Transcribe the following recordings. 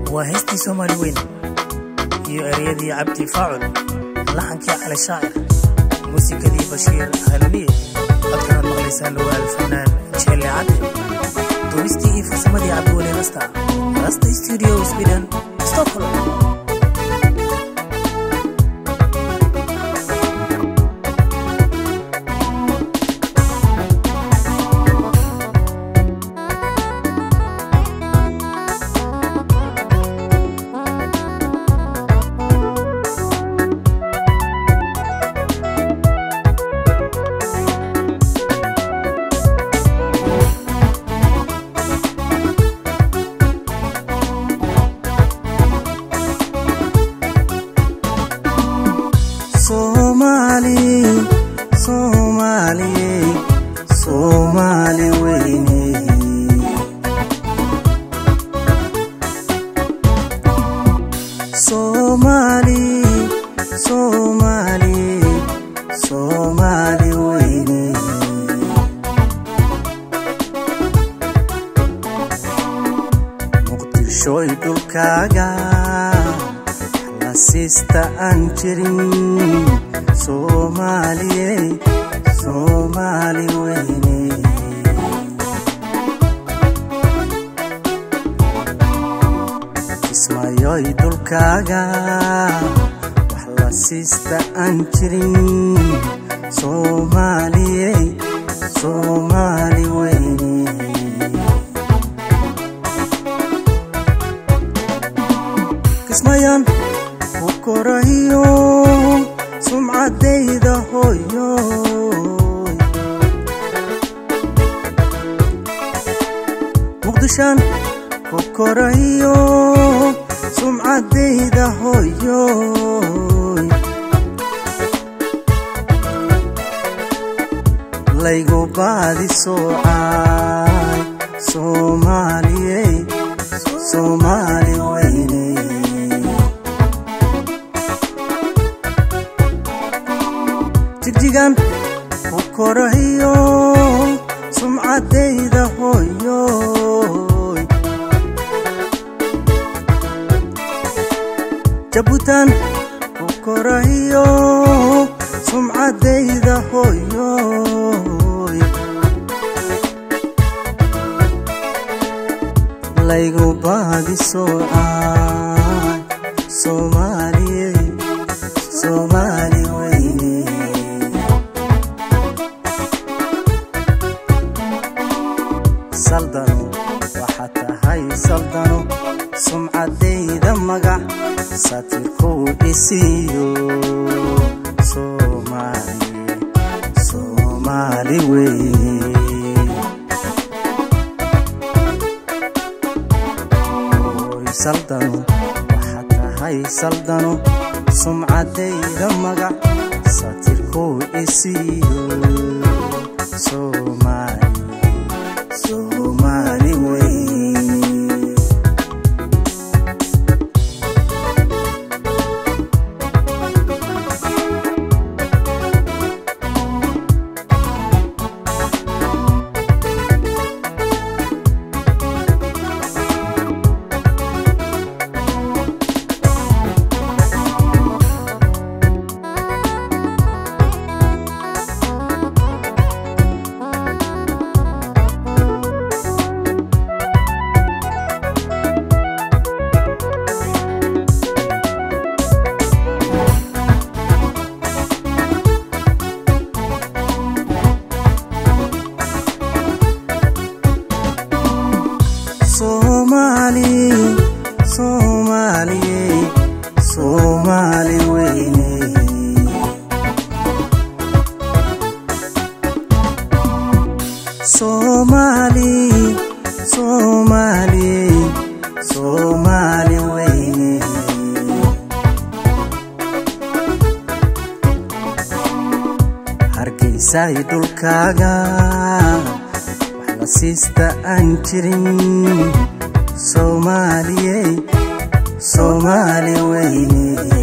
waa heestii soomaali weyn iyo ereyadii cabdi faacul laxankii cali shaacir muusikadii bashiir halaliye codkanaad maqlaysaan waa alfanaan jeelle cadde duubistii iyo farsamadii cabdiweli rasta rasta studio sweden stockholm muqdishoy dhulkaaga lasiista aan jirin soomaaliyey soomaali weyne kismayoy dhulkaaga wax lasiista aan jirin soomaaliyey soomaali weyne kismayan ku korahiyo sumcadayda hoyo muqdishaan ku korahiyo sumcadayda hoyo laygu baadi soocay soomaaliyey soomaali weyne jigjigan ku korahiyo sumcadayda hoyo jabuutan ku korahiyo sumcadayda hoyo laygu baadi soocay soomaaliyey soomaali weyne saldano waxaad tahay saldano sumcadayda magac satirkuu dhisiyo soomaali soomaali weye saldano waxaad tahay saldano sumcadayda magac satirkuu dhisiyo soomaali soomaali weye Somali, Somali, Somali weyne. Somali, Somali, Somali weyne. Hargeysay dhulkaaga wax la siista aan jirin soomaaliyey soomaali weyne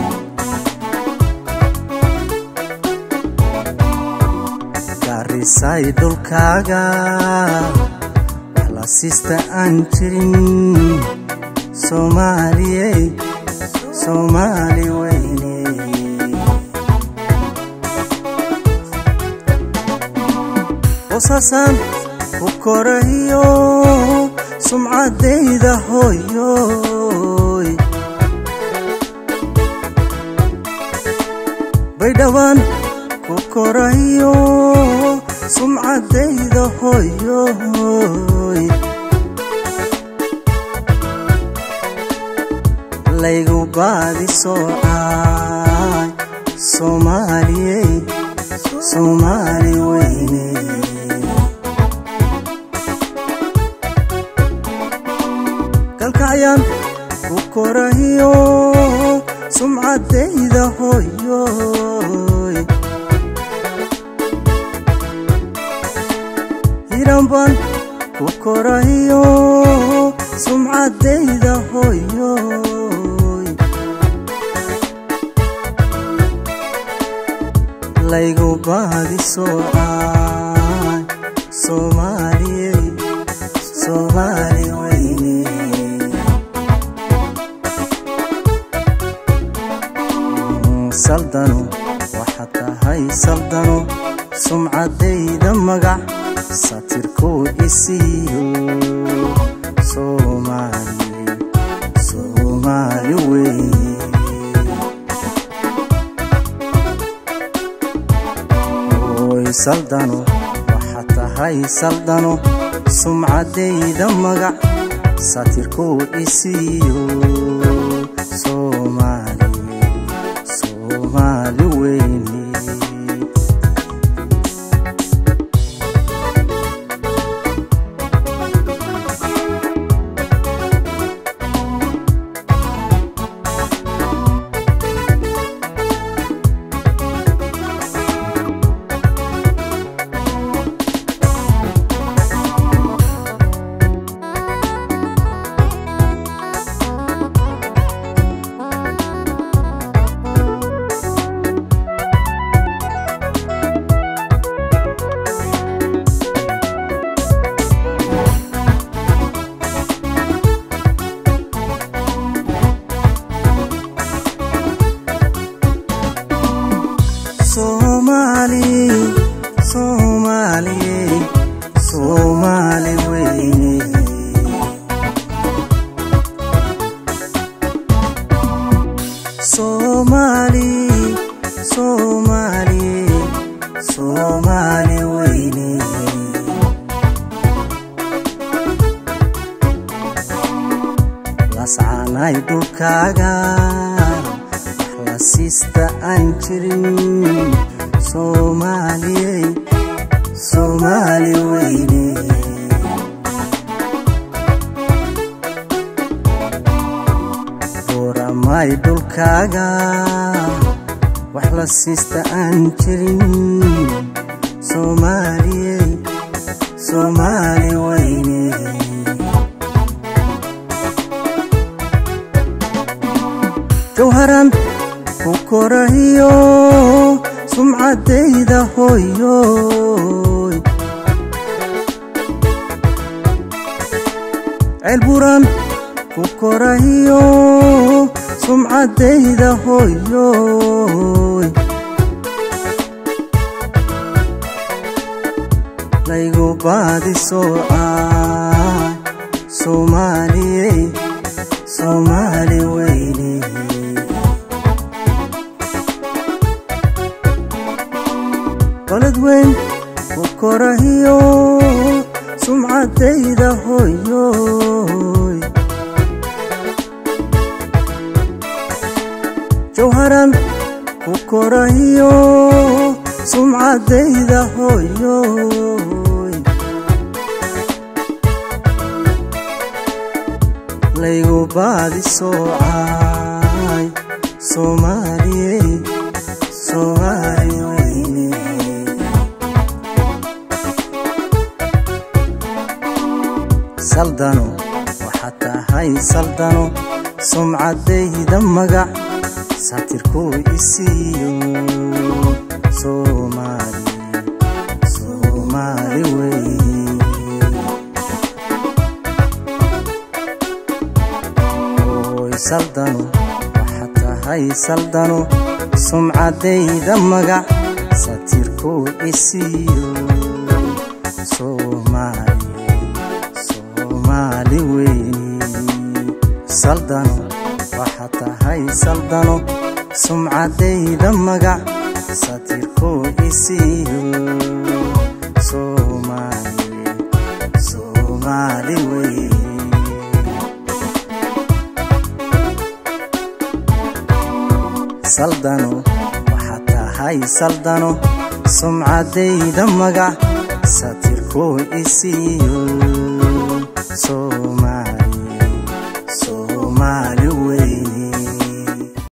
gaarisay dhulkaaga wax la siista aan jirin soomaaliyey soomaali weyne boosaasan ku korayo sumcadayda hooyoy baydhawaan ku korayo sumcadayda hooyoy laygu baadi soocay soomaaliyey soomaali weyne kalkacyaan ku korayo sumcadayda hooyoy hiranbaan ku korayo sumcadayda hooyoy laygu baadi soocay soomaaliyey soomaali weyne saldano waxaad tahay saldano sumcadayda magac satirkuu isiiyo soomaali soomaali weye oy saldano waxaad tahay saldano sumcadayda magac satirkuu isiiyo soomaali soomaali weyne Somali, Somali, Somali weyne. Somali, Somali, Somali weyne. lascaanay dhulkaaga lasiista aan jirin soomaaliyey soomaali weyne buuramay dhulkaaga wax la siista aan jirin soomaaliyey soomaali weyne jawharan ku korayo sumcadayda hooyoy ceelburan ku korayo sumcadayda hooyoy laygu baadi soocay soomaaliyey soomaali weyne balad weyn ku korahiyo sumcadayda hooyoy jawharan ku korahiyo sumcadayda hooyoy laygu baadi soocay soomaaliyey soomaali weyne saldano waxaad tahay saldano sumcadayda magac satirkuu isiiyo soomaali soomaali weye saldano waxaad tahay saldano sumcadayda magac satirkuu isiiyo soomaali soomaali weyni saldano waxaad tahay saldano sumcadayda magac satirkuu isiiyo soomaali soomaali weyni saldano waxaad tahay saldano sumcadayda magac satirkuu isiiyo soomaali soomaali